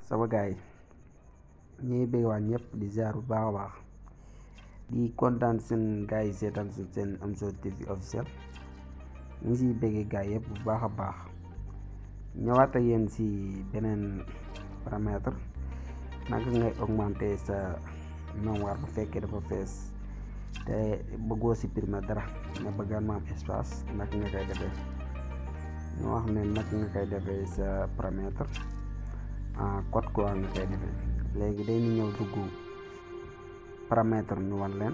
sama gars yi ñu ngi bëgg waa ñëpp di ziar bu baax a baax di kontaan seen gars yi seetaan si seen Amzo TV officiel ñu ngi siy bëggee gars yëpp bu baax a baax ñëwaat ak yéen si beneen paramètre naka ngay augmenter sa mémoire bu fekkee dafa fees te bëggoo supprimer dara nga bëggaan ma am espace naka nga koy defee ñu wax ne naka nga koy defee sa paramètre en code quoi nga koy defee léegi day ñu ñëw dugg paramètre ñu wan leen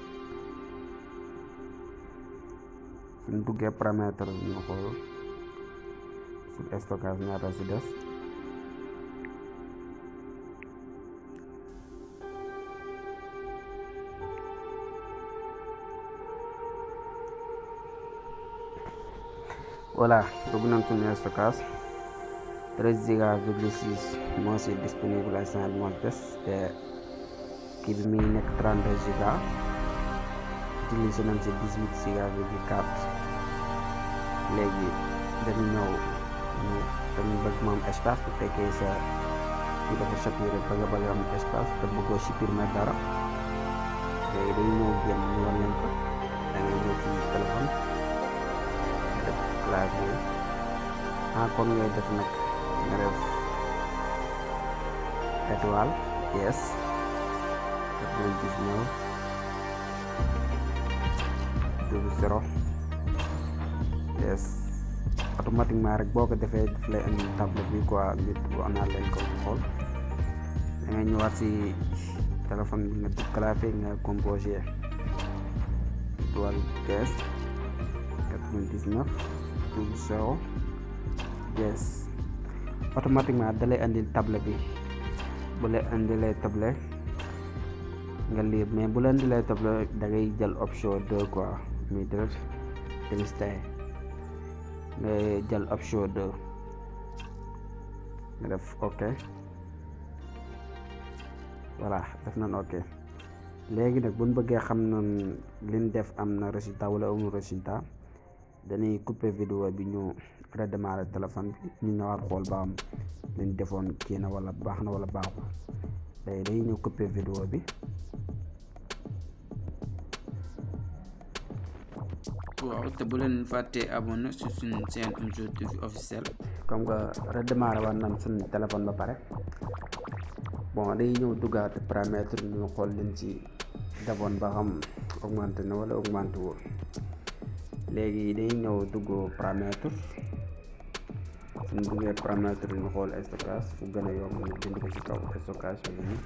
suñ duggee paramètre ñu xool sur stockage ñaata si des voilà dugg nañ suñu stockage treize giga virgule six moo si disponible instant bi moom des te kii bi muy nekk trente deux giga utilisé nañ si dix huit giga virgule quatre léegi dañu ñëw ñu dañu bëgg moom espace bu fekkee sa kii dafa saturé bëgg a bëgg am espace te bëggoo supprimer dara léegi dañu ñëw génn ñu wan leen ko da ngay ñëw ci téléphone def clavier ah kon ngay def nag nga def étoile yes quatre-vingt-dix-neuf double zéro yes automatiquement rek boo ko defee daf lay indi table bi quoi ngir wax naa leen ko xool da ngay ñëwaat si téléphone bi nga def clavier nga composé étoile yes quatre-vingt-dix-neuf double zéro yes automatiquement da lay andil table bi bu lay andilee table nga lire mais bu la andilee table da ngay jël option deux quoi muy def délesté nga jël option deux nga def ok voilà def nañ ok léegi nag buñ bëggee xam nañ liñ def am na résultat wala amul résultat dañuy couper vidéo bi ñu redémarrer téléphone bi ñu ñëwaat xool ba am liñ defoon kii na wala baax na wala baaxul léegi dañuy ñëw couper vidéo bi waaw te bu leen fàttee abonné su suñ seen Amzo TV officiel comme que redémarrer waat nañ suñ téléphone ba pare bon dañuy ñëw duggaat paramètre ñu xool liñ ci defoon ba xam augmenté na wala augmenté wul léegi dañuy ñëw dugg paramètre suñ duggee paramètre ñu xool stockage fu gën a yomb ñu bind ko ci kaw stockage bi nii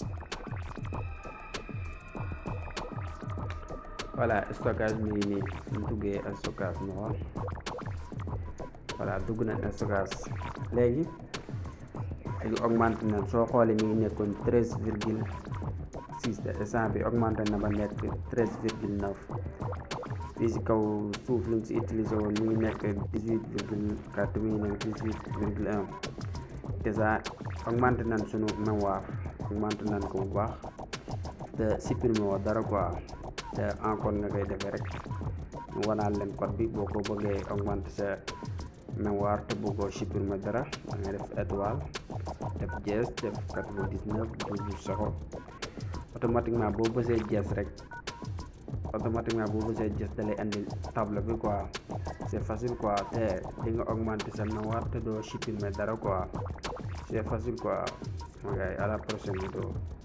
voilà stockage mi ngi nii suñ duggee stockage ñu xool voilà dugg nañ stockage léegi léegi augmenté na soo xoolee mi ngi nekkoon treize virgule six de instant bi augmenté na ba nekk treize virgule neuf fii si kaw suuf liñ si utilisé woon mi ngi nekk dix huit virgule quatre mi ngi nekk dix huit virgule un déjà augmenté nañ sunu mémoire augmenté nañ ko bu baax te supprimé woo dara quoi te encore nga koy defee rek mu wanaal leen code bi boo ko bëggee augmenté sa mémoire te bëggoo supprimer dara da ngay def étoile def dièse def quatre-vingt-dix-neuf double zéro automatiquement boo bësee dièse rek automatiquement boo bësee dièse da lay indi table bi quoi c'est facile quoi te di nga augmenter sa mémoire te doo supprimer dara quoi c'est facile quoi sama gars yi à la prochaine vidéo